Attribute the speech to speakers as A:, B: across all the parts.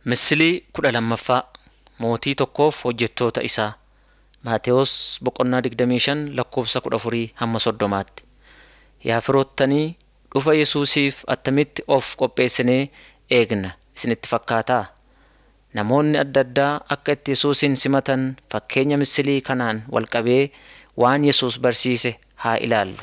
A: Misilii kudha lammaffaa Mootii tokkoof hojjettoota isaa Maatewos boqonnaa 25 lakkoofsa 14 hamma soddomaatti. Yaa firoottanii dhufa Yesuusiif attamitti of qopheessinee eegna isinitti fakkaataa? Namoonni adda addaa akka itti Yesuusin simatan fakkeenya misilii kanaan walqabee waan Yesuus barsiise haa ilaallu.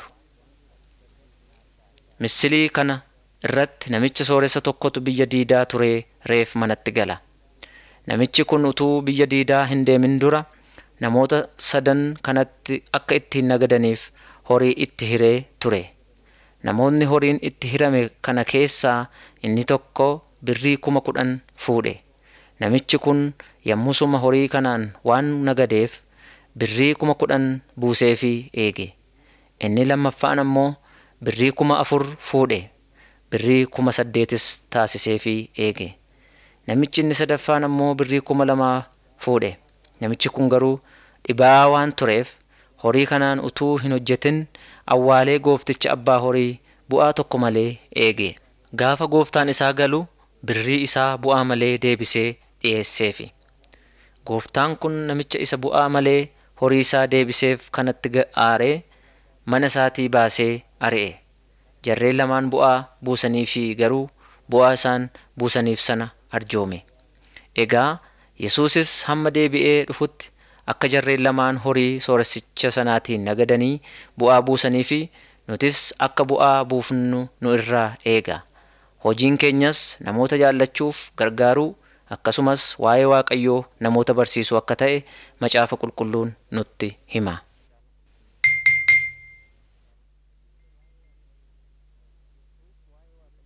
A: Misilii kana irratti namicha sooressa tokkotu biyya diidaa turee reef manatti gala. Namichi kun utuu biyya diidaa hin deemin dura namoota sadan kanatti akka ittiin nagadaniif horii itti hiree ture. Namoonni horiin itti hirame kana keessaa inni tokko birrii kuma kudhan fuudhe. Namichi kun yommusuma horii kanaan waan nagadeef birrii kuma kudhan buuseefii eege. Inni lammaffaan ammoo birrii kuma afur fuudhe. Birrii kuma saddeetis taasiseefii eege. Namichi inni sadaffaan ammoo birrii kuma lamaa fuudhe. Namichi kun garuu dhibaa waan tureef horii kanaan utuu hin hojjetin awwaalee goofticha abbaa horii bu'aa tokko malee eege. Gaafa gooftaan isaa galu birrii isaa bu'aa malee deebisee dhiyeesseefi. Gooftaan kun namicha isa bu'aa malee horii isaa deebiseef kanatti aaree mana isaatii baasee ari'e. Jarreen lamaan bu'aa buusaniifii garuu bu'aa isaan buusaniif sana arjoome. Egaa Yesuusis hamma deebi'ee dhufutti akka jarreen lamaan horii sooressicha sanaatiin nagadanii bu'aa buusanii fi nutis akka bu'aa buufnu nu irraa eega. Hojiin keenyas namoota jaallachuuf gargaaruu akkasumas waa'ee Waaqayyoo namoota barsiisuu akka ta'e macaafa qulqulluun nutti hima.